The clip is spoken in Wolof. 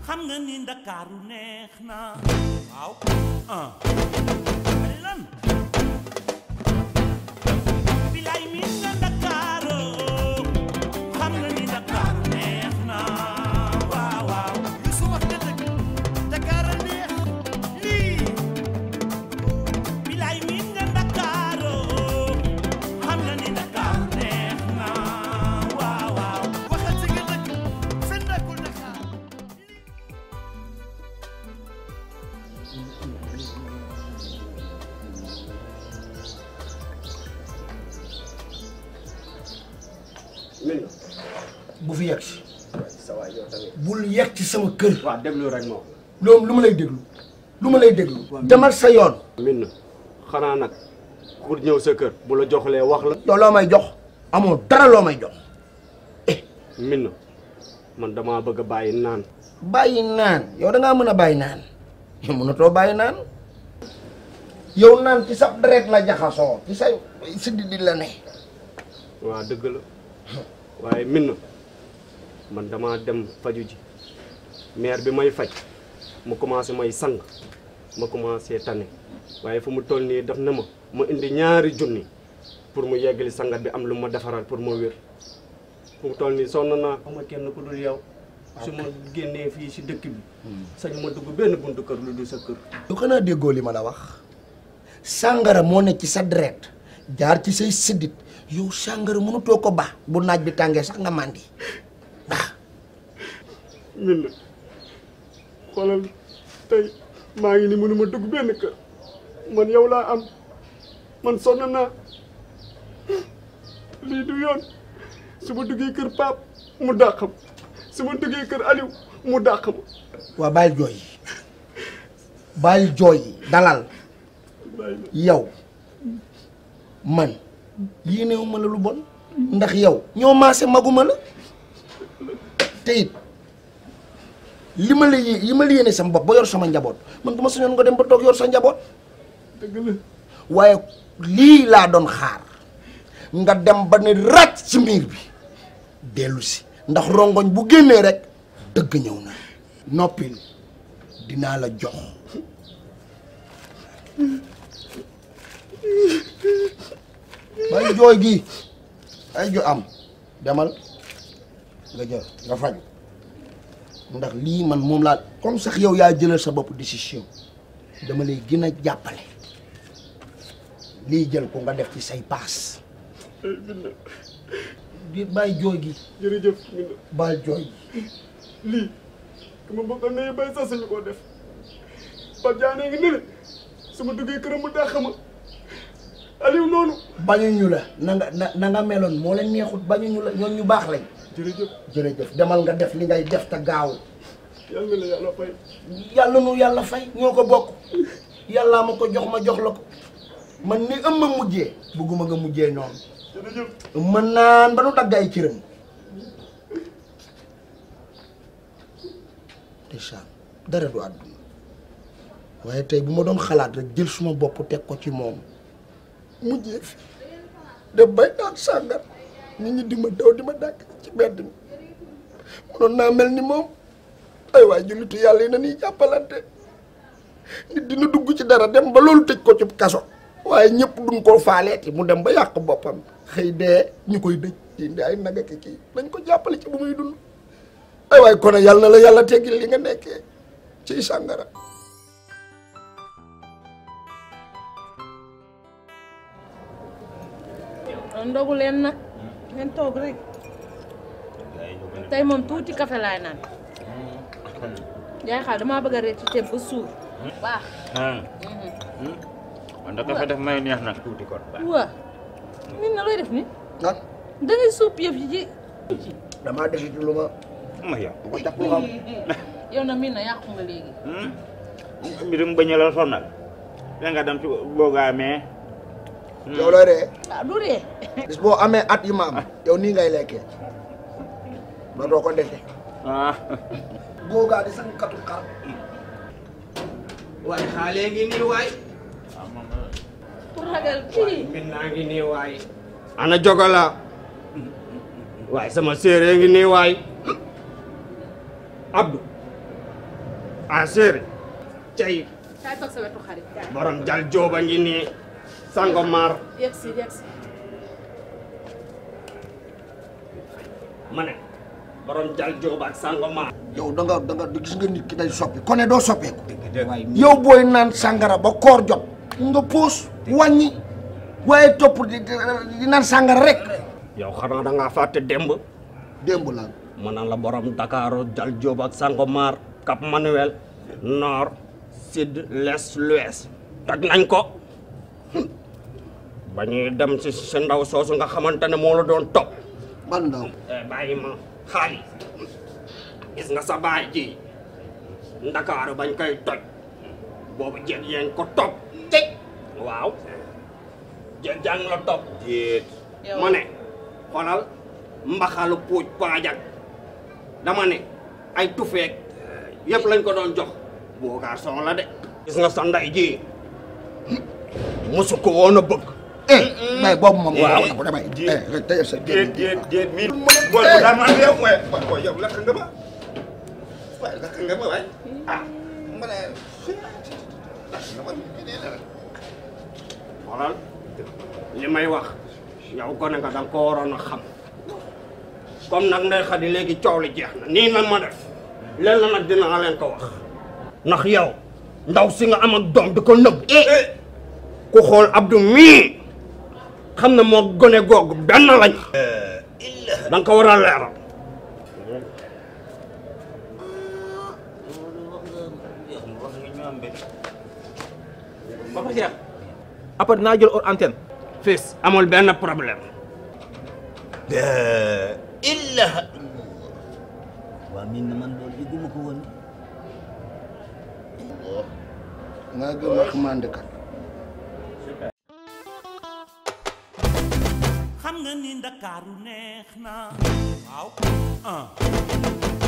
xam nga ni ndakaaru neex na waaw ah ani lan bilaay mi nga ndakaaru xam nga ni ndakaaru neex na waaw waaw lu su wax nga dëgg Dakar a neex lii bilaay mi nga ndakaaru xam nga ni ndakaaru neex na waaw waaw waxal si nga dëgg fen nekkul Dakar min bu fi yegg si sa waay yow tamit bul yegg ci sama kër waaw déglu rek moom loolu lu ma lay déglu lu ma lay déglu demal sa yoon min xanaa nag ku ñëw sa kër bu la joxlee wax la yow loo may jox amoo dara loo may jox min man damaa bëgg a bàyyi naan bàyyi naan yow da ngaa mën a bàyyi naan yow mënatoo bàyyi naan yow naan ci sa deret la jaxasoo ci say siddi di la ne waa dëgg la waaye min man damaa dem faju ji maire bi may faj mu commencé may sang ma commencé tane waaye fu mu toll nii def na ma ma indi ñaari junni pour mu yeggali sangat bi am lu ma defaral pour ma wér fu mu toll nii sonn naa ama kenn ku dul yow su ma génnee fii si dëkk bi sañu ma dugg benn buntu kër lu dul sa kër yow xanaa déggoo li ma la wax sàngara moo ne ci sa deret jaar ci say siddit yow sàngara mënutoo ko baax bu naaj bi tàngee sax nga màndi ah min xoolal tey maa ngi ni mënuma dugg benn kër man yow laa am man sonn naa lii du yoon su ma duggee kër Pape mu dàq ma su ma duggee kër Aliou mu dàq ma waa bàyyil jooy yi bàyyil jooy yi dalal yow man yéenewu ma la lu bon ndax yow ñoo maase maguma la te it li ma la yé- li ma la yéene sama bopp ba yor sama njaboot man bu ma sañoon nga dem ba toog yor sa njaboot dëgg la waaye lii laa doon xaar nga dem ba ne ràcc ci miir bi dellu si ndax rongoñ bu génnee rek dëgg ñëw na noppil dinaa la jox bay jooy gi ay jo am demal nga jël nga faj ndax lii man moom laa comme sax yow yaa jëlal sa bopp décision dama lay gën a jàppale lii jël ko nga def ci say paas di bàyyi jooy gi jërëjëf min bàyyi jooy gi lii dama bëggoon ne bay sax suñu koo def Pape Diané ngi ne su ma duggee këram mu dàq ma Aliou noonu bañuñu la na nga na na nga meloon moo leen neexut bañuñu la ñoom ñu baax lañ jërëjëf jërëjëf demal nga def li ngay def te gaaw yàlla na la yàlla fay yàlla nu yàlla fay ñoo ko bokk yàllaa ma ko jox ma jox la ko man ni ëmma mujjee bugguma nga mujjee noonu jërëjëf mën naan ba nu dagg ay cëram ndeysaan dara du àdduna waaye tey bu ma doon xalaat rek jël suma bopp teg ko ci moom mujjee fi def bay daan sàngar nit ñi di ma daw di ma dàkk ci mbedd mi mënoon naa mel ni moom ay waay jullitu yàlla yi na ñuy jàppalante nit dina dugg ci dara dem ba loolu tëj ko ci kaso waaye ñëpp duñ ko faaleeti mu dem ba yàq boppam xëy dee ñu koy dëj indi ay naga ki kii nañ ko jàppale ci bu muy dund ay waay kon yàlla na la yàlla teggil li nga nekkee ci sàngara ndogu leen nag ngeen toog rek tey moom tuuti café laay naan yaay xaal damaa bëgg a reer ci ceeb ba suur baax man da kafe def may neex nag tuuti kon waa nit na looy def ni nag da ngay suub yëf yi ci damaa defi ci lu ma ma yow lu ko jàpp lu xam yow na miin na yàqu nga léegi mbirum bañ a la sonal da nga dem ci boogaamee yow looy ree ah du ree bis boo amee at yi ma am yow nii ngay lekkee dootoo ko defee ah googaa di sang katu xar waaye xaale ngi nii waay pour ragal kii min naa ngi nii waay ana jogola waaye sama séeréer ngi nii waay Abdou ah séeri cey kaay toog sa wetu xarit kaay borom jal jooba ngi nii Sangomar yegg si yegg si ma ne borom jal jooba ak Sangomar yow da nga da nga gis nga nit ki day soppi kone doo soppeeku yow booy naan sàngara ba koor jot nga puus wàññi waaye topp di di naan sàngara rek yow xanaa da ngaa fàtte démb démb lan ma naan la borom Dakar jal jooba ak Sangomar Cap Manuel nord sud l'est l'ouest toj nañ ko ba ñuy dem si si ndaw soosu nga xamante ne moo la doon topp ban ndaw eh bàyyi ma xaalis gis nga sa baay ji ndakaaru bañ koy toj boobu jéeg yeen ko topp tëj waaw jéeg jàng la topp jéeg Yow. ma ne xoolal mbaxalu puuj paajak dama ne ay tufeek yëpp lañ ko doon jox boogaar son la de gis nga sa nday ji mosu ko woon a bëgg eh bay boobu moom Waaw. waaw damay eh rek tey sa déet déet déet mii bool bu daa maa yow waaye waaye yow lakk nga ma waaye lakk nga ma waay ah ma ne lakk nga ma xoolal li may wax yow gone nga danga ko waroon a xam comme nag ndey xadi léegi coow li jeex na nii na ma def leen la nag dinaa leen ko wax ndax yow ndaw si nga am ak doom di ko nëbb ku xool Abdou mii xam ne moo gone googu benn lañ danga ko war a leeral Papa Cheikh après dinaa jël hors antenne fils amul benn problème illa waa min na man loolu yëguma ko woon nga gëm wax mandikat xam nga ni ndakaaru neex na waaw ah